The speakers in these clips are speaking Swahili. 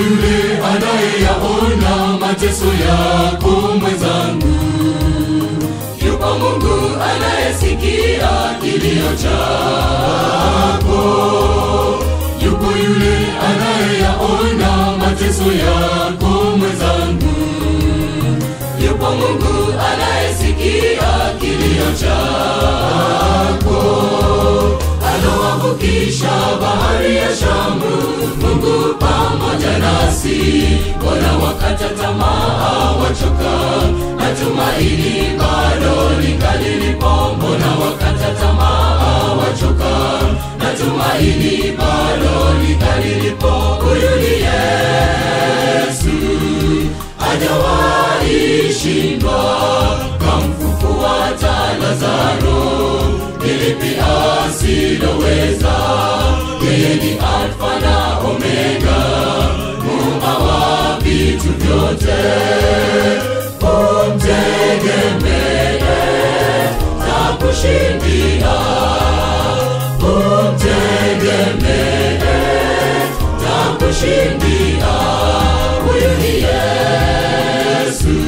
yule anayeyaona mateso yako mwenzangu yupo mungu anayesikia kilio chako yupo yule anayeyaona mateso yako mwenzangu yupo mungu anayesikia kilio chako alowavukisha bahari ya shamu mungu pamoja nasi mbona wakata tamaa wachoka natumaini bado lingalilipo mbona wakata tamaa wachoka natumaini bado lingalilipo huyu ni yesu hajawahi shindwa kamfufua hata lazaro nilipi asiloweza yeye ni alfa na omega muumba wa vitu vyote umtegemee na kushindia umtegemee na kushindia huyu ni yesu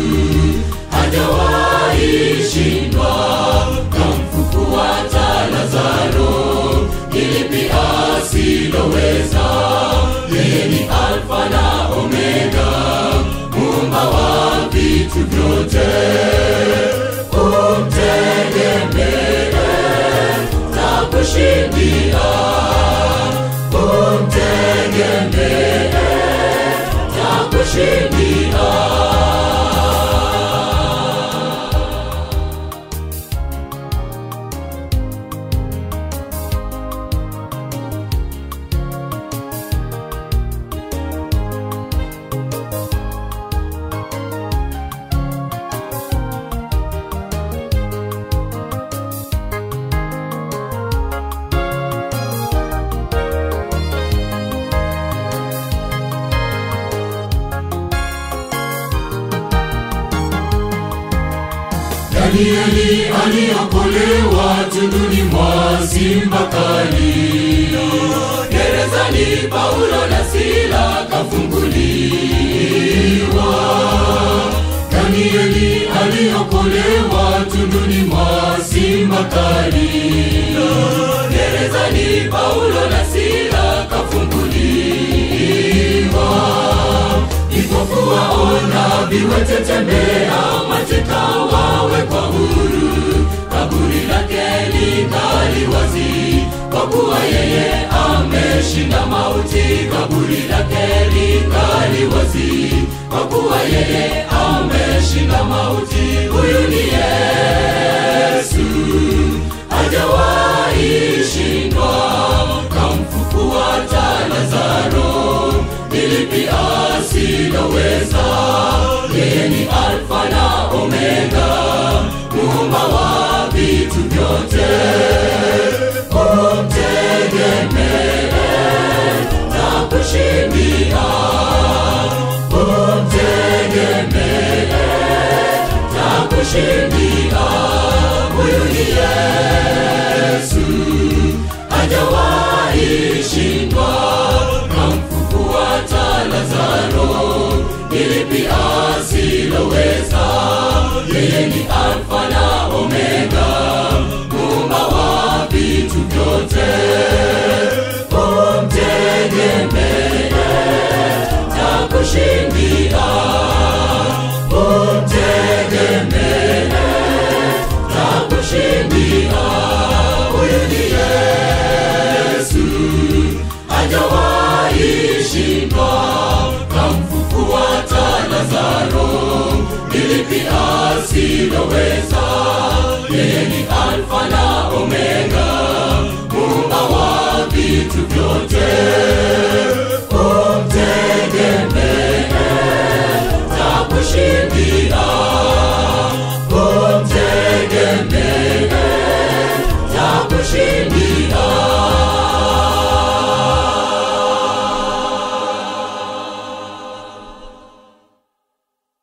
hajawahi shindwa kamfufua hata lazaro ilipi asiloweza yeye ni alfa na omega muumba wa vitu vyote umtegemee na kushindia umtegemee na kushindia Danieli aliokolewa tunduni mwa simba kali. Gerezani Paulo na Sila kafunguliwa. Danieli aliokolewa tunduni mwa simba kali. Gerezani Paulo na Sila kafunguliwa vipofu waona, viwete tembea, mateka wawekwa huru, kaburi lake lingali wazi, kwa kuwa yeye ameshinda mauti. Kaburi lake lingali wazi, kwa kuwa yeye ameshinda mauti. Huyu ni Yesu, hajawahi shindwa, kamfufua hata Lazaro nilipi asiloweza yeye ni alfa na omega muumba wa vitu vyote umtegemee na kushindia umtegemee na kushindia huyu ni yesu hajawahi shindwa kamfufua hata lazaro nilipi asiloweza yeye ni alfa